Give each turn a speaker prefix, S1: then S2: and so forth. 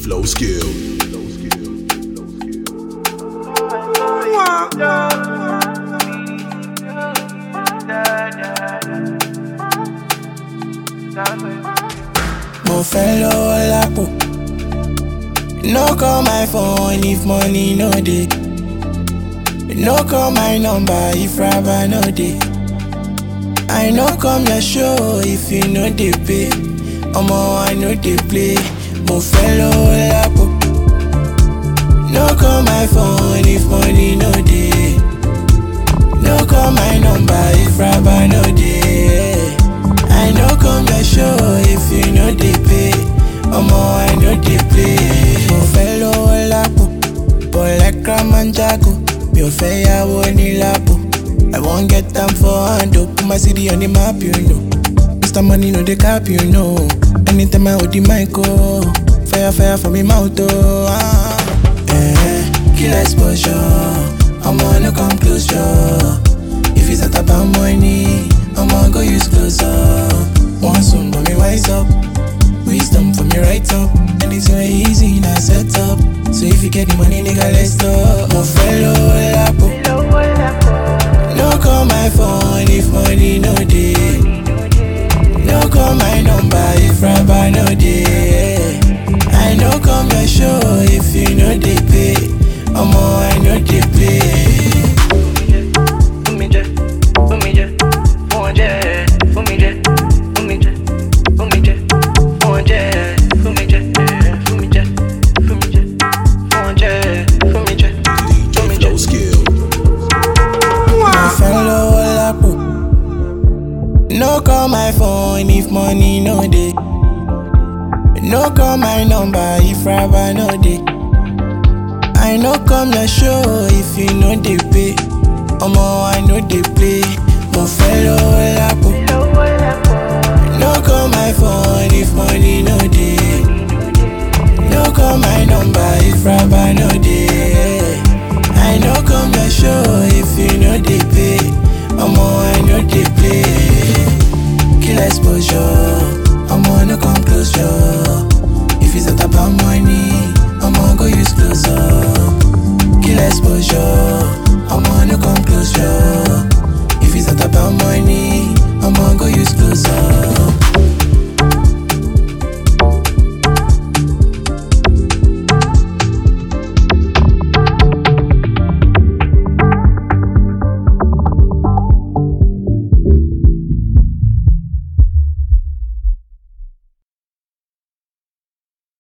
S1: flow skill.
S2: Mo fẹ́ lọ́wọ́ lápò. No call my phone if money no dey. No call my number if rubber no dey. I no come your show if you no dey pay. Omo I no dey play. Mo fẹ́ lọ́wọ́ lápò. No call my phone if money no dey. No call my number if rubber no dey. I no come your show if you no dey pay. Omo I no dey play. Mo fẹ́ lọ́wọ́ lápò. But like Ramanjago, mi ò fẹ́ yàwó ní lápò. I wan get am for hand o, put my city on the map you know. Mr. Money no dey cap you know. Anytime I hold the mic oh, fire fire for me mouth oh. Ah. Eh, kill exposure, Omo no come closure. If it's not about money, I'ma go use close up. Want some, but me wise up. Wisdom for me right up. And it's very easy, now set up. So if you get the money, nigga, let's talk. Mo fellow lapo. No call my phone if money no dey. No call my number if rubber no dey. I no come your show if you no dey pay. Omo, I no dey play.
S3: Fumi jẹ, fumi jẹ, fún wọn jẹ, fumi jẹ, fumi jẹ, fumi jẹ, fún wọn jẹ, fumi jẹ, fumi jẹ, fumi jẹ, fún wọn jẹ, fumi jẹ,
S1: DJ
S3: fumi jẹ.
S1: flow skill.
S2: My fellow lapo. No call my phone if money no dey. No call my number if rubber no dey. I no come your show if you no dey pay. Omo I no dey play. Mo fellow lapo. No call my phone if money no dey. No call my number if rubber no dey. I no come your show if you no dey pay. Omo I no dey play. Kill exposure.